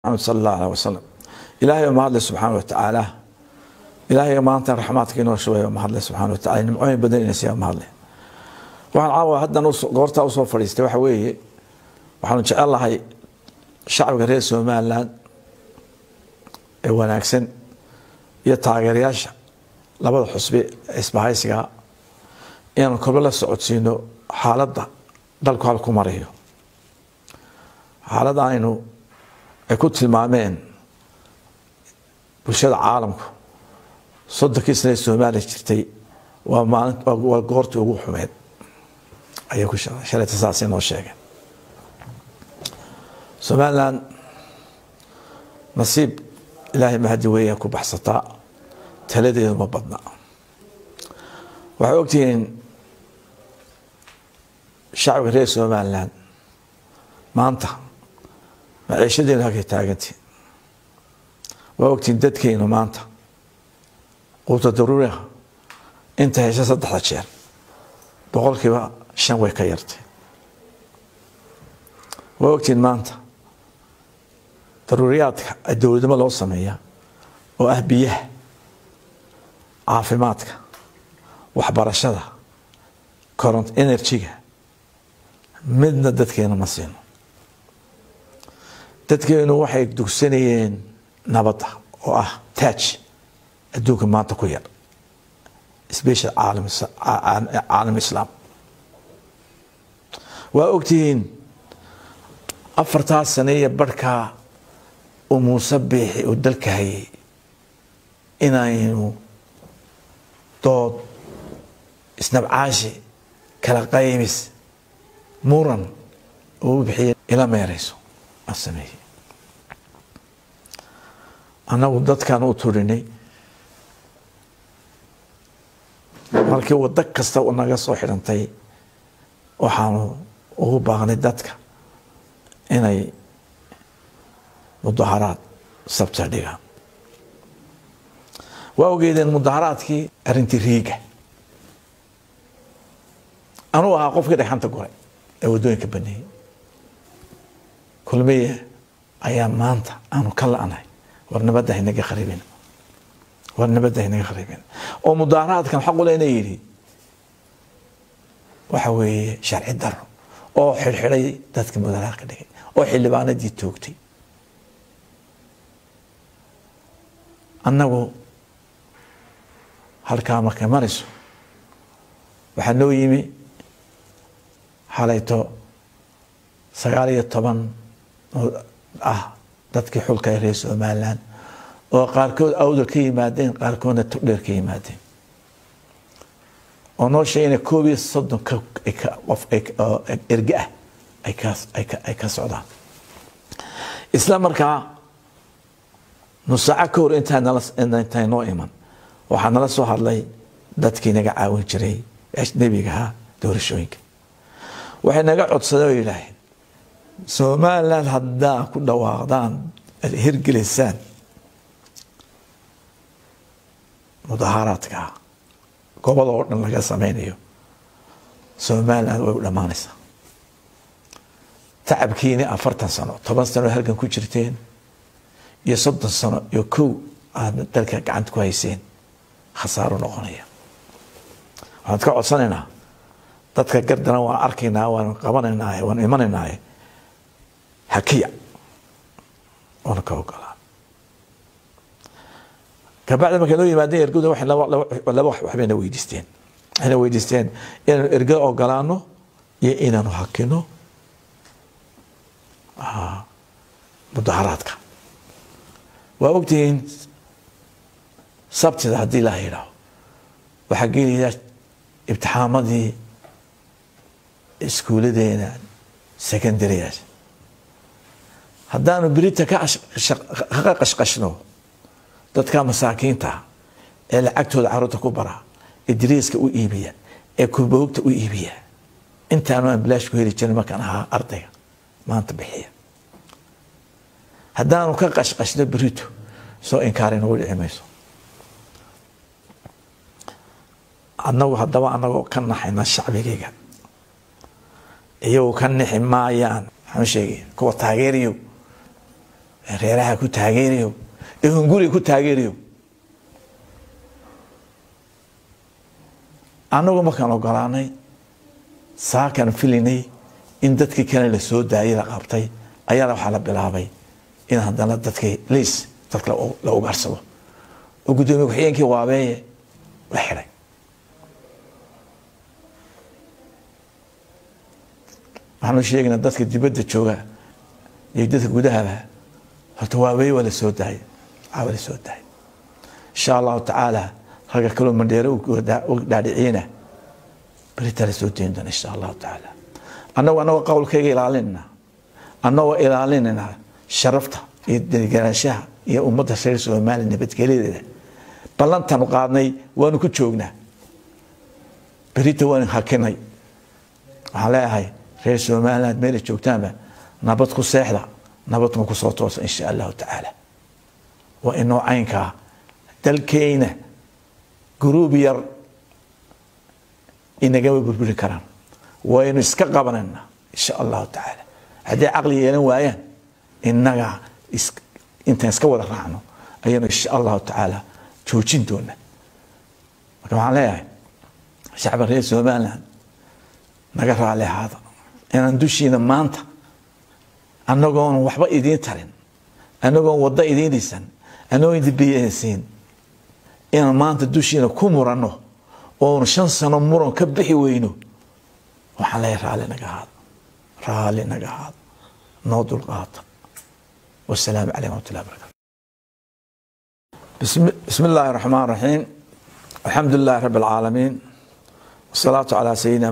maxamed sala allahu aleh wasalam ilaahay mahadle subxaana wa tacaala ilaahay maanta raxmaadka inoo shubay mahadle subxana wa tacala nimcooyin badan ina siiya mahadle waxaan caawa haddan goortaa usoo fadhiistay waxa weeye waxaanu jecel lahay shacbiga reer somalilan ee wanaagsan iyo taageerayaasha labada xusbi isbahaysiga inaanu korba la socodsiino xaaladda dalku halku marayo xaaladda aynu ay ku tilmaameen bulshada caalamku soddonkii sane ee soomaaliya jirtay waa maalin waa goortii ugu xumeed ayay ku shalayta saas inoo sheegeen somalilan nasiib ilaahay mahadi weeya ku baxsataa taladeedu ma badna waxay ogtihiin shacbiga reer somalilan maanta maciishadeenu halkay taagantii waa ogtihiin dadkeenu maanta quuta daruuriha inta hesha saddexda jeer boqolkiiba shan way ka yartay waa ogtihiin maanta daruuriyaadka dowladnimo loo sameeya oo ah biyaha caafimaadka waxbarashada coront energy-ga midna dadkeena ma siino dadkeenu waxay dugsanayeen nabadda oo ah taaj adduunka maanta ku yar special caalam islaam waa ogtihiin afartaas sane iyo barhkaa uu muuse biixi uu dalka hayay inaynu dood isnabcaashi kala qaymis muran uu bixiya ila meerayso aan sameeyey annagu dadkan u turinay markii waddo kasta naga soo xidhantay waxaanu ugu baaqnay dadka inay mudaharaad sabta dhigaan waa ogeedeen mudaharaadkii arrintii riiga anuu ahaa qofkii dhagxanta goray ee waddooyinka baneeyey kulmiye ayaa maanta aanu ka la-nahay war nabadda haynaga kharibin war nabadda haynaga kharibin oo mudaharaadkan xaqule ina yidhi waxa weeye sharci daro oo xidhxidhay dadka mudaharaadka dhigay oo xildhibaanadii toogtay annagu halkaa markay marayso waxaa noo yimi xalayto sagaal iyo toban ah dadkii xulka ee reer somalilan oo qaarkood awdal ka yimaadeen qaarkoodna togdheer ka yimaadeen oo noo sheegay ina koob iyo soddon qof erge ah ay ka socdaan isla markaa nusaaco ka hor intaa noo iman waxaa nala soo hadlay dadkii naga caawin jiray ajnabigahaa doorashooyinka waxay naga codsadeen oo yidhaaheen somalilan haddaa ku dhawaaqdaan ad hirgelisaan mudaharaadka gobada oo dhan laga sameynayo somalilan way u dhammaanaysaa tacabkiini afartan sano toban sano halkan ku jirteen iyo soddon sano iyo kow aada dalka gacanta ku hayseen khasaaro noqonaya waxaan ka codsanaynaa dadka gardana waan arkaynaa waan qabanaynaa waan imanaynaa hakiya oona ka ogolaa kabacdi markay noo yimaadeen ergadu waxay laba waxbayna weydiisteen waxayna weydiisteen inaanu ergada ogolaano iyo inaanu hakino mudaharaadka waa ogtihiin sabtida haddii la yidhaaho waxaa gelaya ibtixaamadii iskuuladeena secondaryas haddaanu berita ka qashqashno dadka masaakiinta ee lacagtooda caruurta ku bara ee dariiska u iibiya ee kuboogta u iibiya intaanu aan bilaash ku heli jirin markaan ahaa ardayga maanta bixiya haddaanu ka qashqashno berito soo inkaari nagu dhici mayso annagu haddaba anagoo ka naxayna shacbigayga iyagoo ka nixi maayaan maxaan sheegay kuwa taageeriyo ee reeraha ku taageerayo ee hunguriga ku taageerayo annagu markaan ogolaanay saakaan filinay in dadkii kale la soo daayay la qabtay ayaana waxaa la bilaabay in haddana dadkii liis dadka la ugaarsado oo guddoomiye ku-xigeenkii waabeeye la xidhay waxaanu sheegaynaa dadka dibadda jooga iyo dadka gudahaba horta waabeeye waa la soo daayay waa la soo daayay insha allahu tacaala ragga kaloo mandheere u dhaadhiciyena beritaa la soo dayn doona insha allahu tacaala annagu annagoo qowlkayga ilaalinayna annagoo ilaalinayna sharafta iyo deganaanshaha iyo ummadda reer soomaaliya nabadgelyadeeda ballantaanu qaadnay waanu ku joognaa berita waanu hakinay waxaan leeyahay reer somaliland meelay joogtaanba nabad ku seexda nabadkuma ku soo toosa insha allahu tacaala waa inoo caynkaa dalkeyna guruub yar inagama burburi karaan waynu iska qabanayna insha allahu tacaala haddii caqli yeelan waayaan innaga intaan iska wada raacno ayaynu insha allahu tacaala joojin doona marka waxaan leeyahay shacba reer somaliland naga raali ahaada inaan dushiina maanta annagoon waxba idiin tarin annagoon waddo idiin dhisan annagoon idinbiyasiin inaan maanta dushiina ku muranno oonu shan sano muran ka bixi weyno waxaan leeyahay raali naga ahaada raali naga ahaada noo dulqaata wasalaamu calaykum waraxmat ullahi barakatu بسم الله الرحمن الرحيم الحمد لله رب العالمين والصلاة على سيدنا